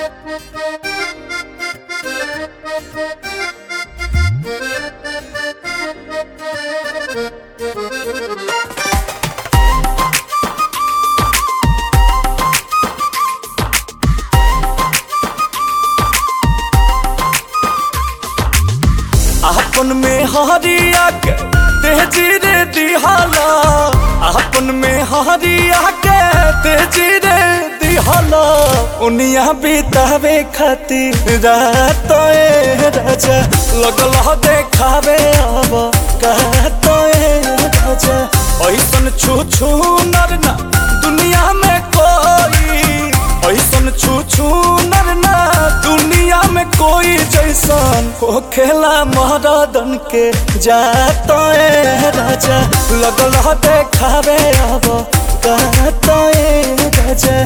आपन में हरिया के तेजी रे दिहाला आपन में हरिया के तेजी रे दिहाला उनिया बितावे खातिर रात ए राजा लगल ह देखावे अब कहत ए राजा ऐसन छू छू नर ना दुनिया में कोई ऐसन छू छू नर ना दुनिया में कोई जैसन हो खेला महारादन के जात ए राजा लगल ह देखावे अब कहत ए राजा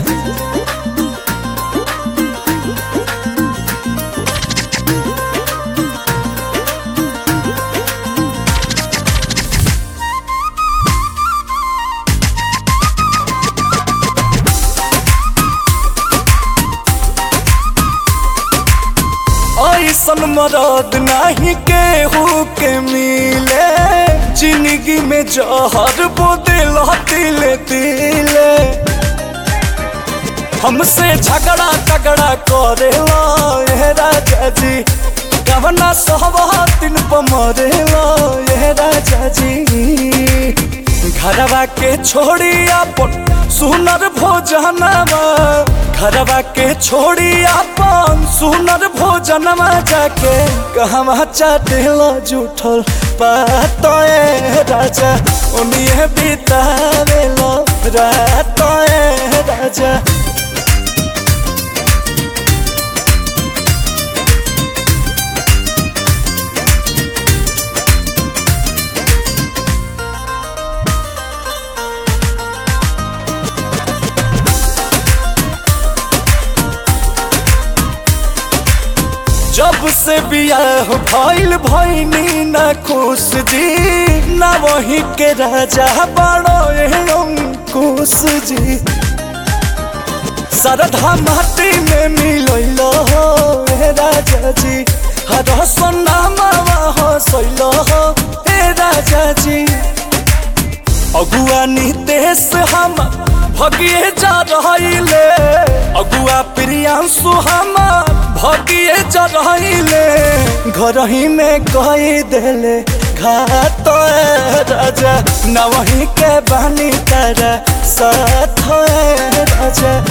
ऐसन मरद नहीं केहू के मिले जिंदगी में जहर बोदिल तिले तिले हमसे झगड़ा तगड़ा करेला ये राजा जी गवना सहवा दिन पर मरेला ये राजा जी घरवा के छोड़ी अपन सुनर भोजनवा घरवा के छोड़ी अपन सुनर भोजनवा जाके कहवा चाटेला जूठल पात ए राजा उन्हें बितावेला रात ए राजा जब से बियाह भइल भइनी ना खुश जी ना वही के राजा बड़ो अंकुश जी सरधा माटी में मिलैल हो हे राजा जी हर सोनामा हसैल हो हे राजा जी अगुआ नितेश हम भगिए जा रहिले अगुआ प्रियांशु हमार भगिए जा रहिले घर ही में कही देले घात ए राजा न वही के बानी तारा साथ ए राजा